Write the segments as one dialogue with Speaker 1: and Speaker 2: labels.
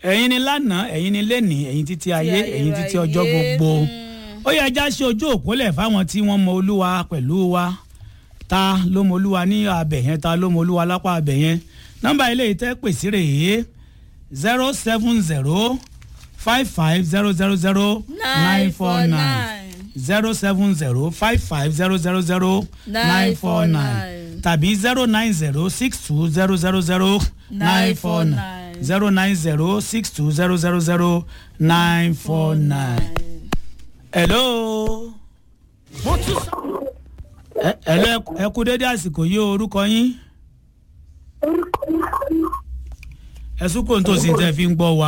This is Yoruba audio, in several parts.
Speaker 1: ẹ̀yin ni lánàá ẹ̀yin ni lẹ́nìí ẹ̀yin títí ayé ẹ̀yin títí ọjọ́ gbogbo ó yẹ ẹja ṣe ojú òpólẹ̀ fáwọn tí wọ́n mọ olúwa pẹ̀lú wa ta ló mọ olúwa ní abẹ yẹn ta ló mọ olúwa lápá abẹ yẹn nọ́mbà ilé yìí tẹ́ pèsè rèé zero seven zero five five zero zero zero nine four nine zero seven zero five five zero zero zero nine four nine tàbí zero nine zero six two zero zero zero nine four nine zero nine zero six two zero zero zero nine four nine. hello. ẹ ẹ lọ ẹ kú dédé àsìkò yìí o, orúkọ yín ẹsùn kò ń tòsí tẹ fi ń gbọ́ wa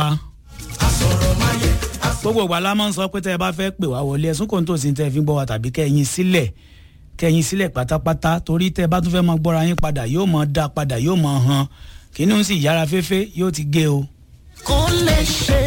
Speaker 1: gbogbo ìgbà la máa ń sọ pé tẹ ẹ bá fẹ́ pè wá wọlé ẹsùn kò ń tòsí tẹ fi ń gbọ́ wa tàbí kẹ́yìn sílẹ̀ kẹ́yìn sílẹ̀ pátápátá torí tẹ bá tún fẹ́ máa gbọ́ra yín padà yóò máa dá padà yóò máa hàn kínní ń sì yára fẹ́fẹ́ yóò ti gé o.
Speaker 2: kò lè ṣe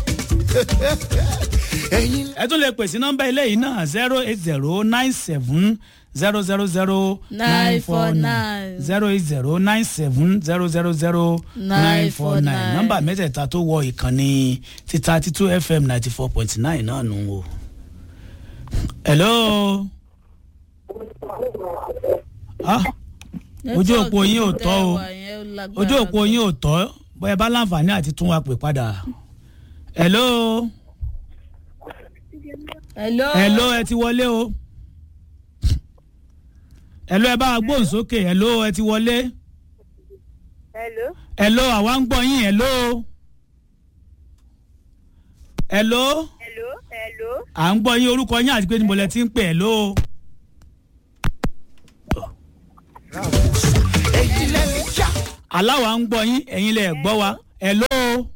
Speaker 2: ẹyin
Speaker 1: ẹ tún lè pè sí nọ́mbà ilé yìí náà zero eight zero nine seven zero zero zero nine four nine zero eight zero nine seven zero zero zero nine four nine nọ́mbà mẹ́tẹ̀ẹ̀ta tó wọ ìkànnì ti thirty two fm ninety four point nine náà nù o. hello. ah ojú òpó yín ò tọ́ o ojú òpó yín ò tọ́ bóyá bá láǹfààní àti tún wa pè padà. hello.
Speaker 3: hello.
Speaker 1: hello ẹ ti wọlé o. hello ẹ bá wa gbóhùn sókè hello ẹ ti wọlé.
Speaker 4: hello.
Speaker 1: hello àwa ń gbọ́ yín hello. hello
Speaker 4: hello. hello.
Speaker 1: à ń gbọ́ yín orúkọ yín àti pé níbo lẹ ti ń pè hello.
Speaker 2: èyí lẹ́nu já
Speaker 1: aláwa ń gbọ́ yín ẹ̀yin lẹ gbọ́ wa hello.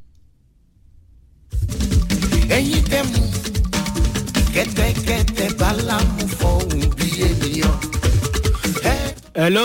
Speaker 2: ẹyin tẹ mú kẹtẹkẹtẹ bálámú fọhùn bí ènìyàn. ẹ
Speaker 1: hello.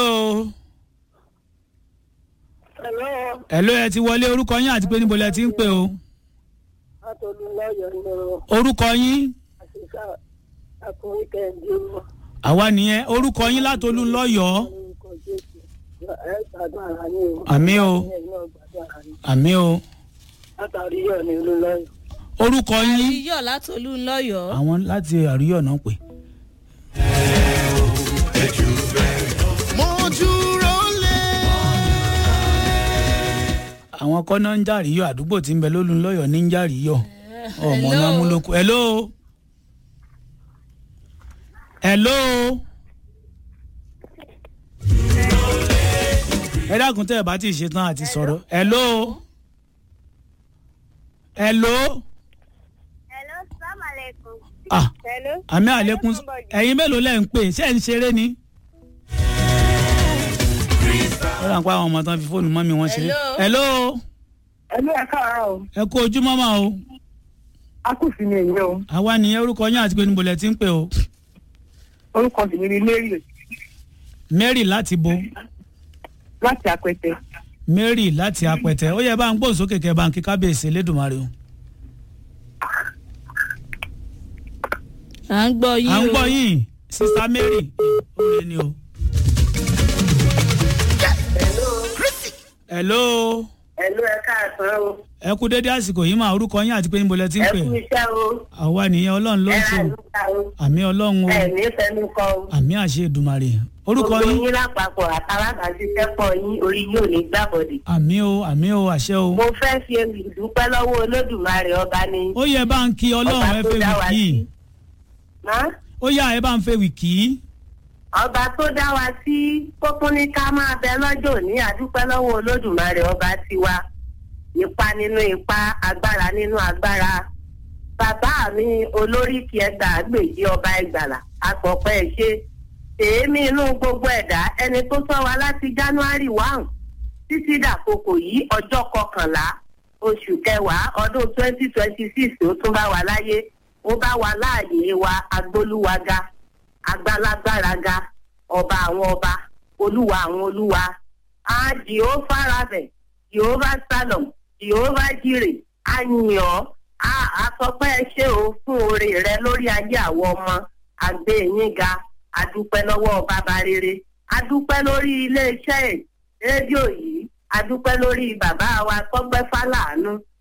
Speaker 4: hello.
Speaker 1: hello ẹ ti wọlé orúkọ yín àti pé níbo lẹ ti ń pè o.
Speaker 4: atolúlọ́yọ̀ ni o
Speaker 1: orúkọ yín
Speaker 4: àṣìṣà àkùnrin kẹ́hìndé o
Speaker 1: àwa nìyẹn orúkọ yín látolú lọ́yọ̀ọ́
Speaker 4: orúkọ jésù ẹ gbàdúrà ara ní o.
Speaker 1: àmì o
Speaker 4: ẹ náà gbàdúrà ara ní.
Speaker 1: àmì o
Speaker 4: látàrí yọ̀ ní olúlọ́yọ̀.
Speaker 1: orúkọ yín
Speaker 3: iyọ̀ látòlú ńlọ́yọ̀.
Speaker 1: àwọn láti àríyọ̀ náà pè.
Speaker 2: mo dúró lé.
Speaker 1: àwọn kọ́nà ń jàríyọ̀ àdúgbò tí ń bẹ lólú lọ́yọ̀ ní ń jàríyọ̀ ọmọ náà mú lóko. hello. hello. ẹ dákun tẹ́ ẹ bá ti ṣe tán àti sọ̀rọ̀. hello. hello.
Speaker 4: hello salaam aleykum.
Speaker 1: ah
Speaker 4: hello.
Speaker 1: àmì àlékún ẹ̀yin mélòó lẹ́ ń pè ṣé ẹ̀ ń ṣeré ni. ó rà ń pa àwọn ọmọ tán fi fóònù mọ́ mi wọ́n ṣeré.
Speaker 3: Hello.
Speaker 1: hello.
Speaker 4: ẹlú ẹ káàárọ̀ o
Speaker 1: ẹ kú ojú mọ́mọ́ o.
Speaker 4: akùsì ni èyí o
Speaker 1: àwa nìyẹn orúkọ yín àti pé níbo lẹ ti ń pè o.
Speaker 4: orúkọ tèmi ni mary
Speaker 1: mary láti bo
Speaker 4: láti apẹtẹ.
Speaker 1: mary láti apẹtẹ ó yẹ bá ń gbóhùn sókè kẹ bá ń kí kábíyèsí elédùnmarè o.
Speaker 3: à ń gbọ́ yín
Speaker 1: à
Speaker 3: o.
Speaker 1: ń gbọ́ yín sista mary ó lé ní o. hello
Speaker 4: ẹlú ẹ káàsán o
Speaker 1: ẹ kú dédé àsìkò yìí máa orúkọ yín àti pé níbo lẹ ti ń
Speaker 4: ẹ
Speaker 1: pè
Speaker 4: kú iṣẹ́ o
Speaker 1: àwa nìyẹn ọlọ́run ló
Speaker 4: ẹ
Speaker 1: ń
Speaker 4: rà
Speaker 1: ṣe o
Speaker 4: lùkà o
Speaker 1: àmì ọlọ́run o
Speaker 4: ẹ ní fẹnu kọ o.
Speaker 1: àmì àṣẹ ìdùmarè orúkọ
Speaker 4: gbogbo
Speaker 1: yín
Speaker 4: yín lápapọ̀ àtàlábàáṣiṣẹ́pọ̀ yín orí yóò ní gbàbọ̀dẹ̀.
Speaker 1: àmì o àmì o àṣẹ o
Speaker 4: mo fẹ́ fi ewì dúpẹ́ lọ́wọ́ olódùmarè ọba ni.
Speaker 1: ó yẹ bá ń kí ọlọ́run
Speaker 4: ọba
Speaker 1: ẹ
Speaker 4: tó
Speaker 1: fẹ́
Speaker 4: dá
Speaker 1: wì
Speaker 4: wa
Speaker 1: kí
Speaker 4: sí. Má?
Speaker 1: ó yà ẹ bá ń fẹ́ wì kí
Speaker 4: ọba tó dá wa sí kókún ní ká máa bẹ lọ́jọ́ ní àdúpẹ́ lọ́wọ́ olódùmarè ọba tiwa ipa nínú ipa agbára nínú agbára bàbá mi olórí kí ẹgbà gbèjì ọba ẹgbàlà àpọ̀pẹ́ ẹ̀ ṣe èémí inú gbogbo ẹ̀dá ẹni tó sọ wa láti january one títí dàkokò yìí ọjọ́ kọkànlá oṣù kẹwàá ọdún twenty twenty six tó tún bá wa láyé ó bá wa láàyè wa agbólúwaga agbálágbáraga ọba àwọn ọba olúwa àwọn olúwa a jehova rabẹ jehova salom jehova jire a yìn ọ́ a àsọpẹ́ ẹ ṣé o fún oore rẹ lórí ayé àwọn ọmọ àgbẹ̀ yín ga adúpẹ́ lọ́wọ́ bàbá rere adúpẹ́ lórí iléeṣẹ́ rédíò yìí adúpẹ́ lórí bàbá wa tọ́gbẹ́ fálàánú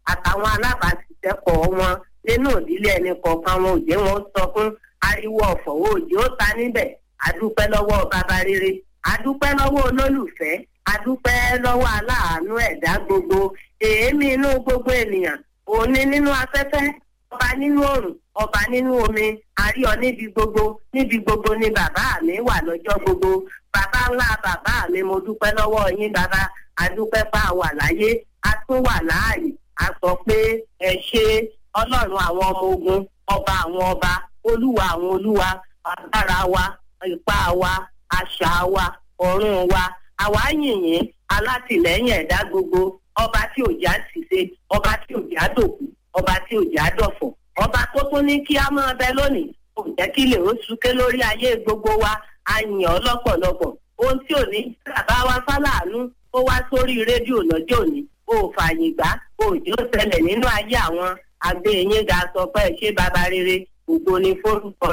Speaker 4: àtàwọn alábàáṣiṣẹ́pọ̀ wọn nínú ìdílé ẹni kọ̀ọ̀kan wọn òjé wọn sọ fún ariwo ọ̀fọ̀ òjò ó ta níbẹ̀ adúpẹ́ lọ́wọ́ bàbá rere adúpẹ́ lọ́wọ́ olólùfẹ́ adúpẹ́ lọ́wọ́ aláàánú ẹ̀dá gbogbo èémí inú gbogbo ènìyàn òní nínú afẹ́fẹ́ ọba nínú òrùn ọba nínú omi àríọ níbi gbogbo níbi gbogbo ni bàbá mi wà lọ́jọ́ gbogbo bàbá ńlá bàbá mi mo dúpẹ́ lọ́wọ́ yín bàbá adúpẹ́ pa wà láyé a tún wà láàyè a sọ pé ẹ ṣe ọlọ́run àwọn ọmọ ogun ọba àwọn ọba olúwa àwọn olúwa agbára wa ipá wa àṣà wa ọ̀run wa àwa yìnyín alátìlẹ́yìn ẹ̀dá gbogbo ọba tí òjá ti ṣe ọba tí òjá dòkú ọba tí òjá dọ̀fọ̀ ọba tó tún ní kí á máa bẹ lónìí kò jẹ́ kí lè ó súké lórí ayé gbogbo wa a yìn ọ́ lọ́pọ̀lọpọ̀ ohun tí ò ní bàbá wa fáláàánú ó wá sórí rédíò lọ́jọ́ òní ó fààyè gbá òjò ṣẹlẹ̀ nínú ayé àwọn àgbẹ̀ yín ga sọ pé ṣé baba rere ògo ni forúkọ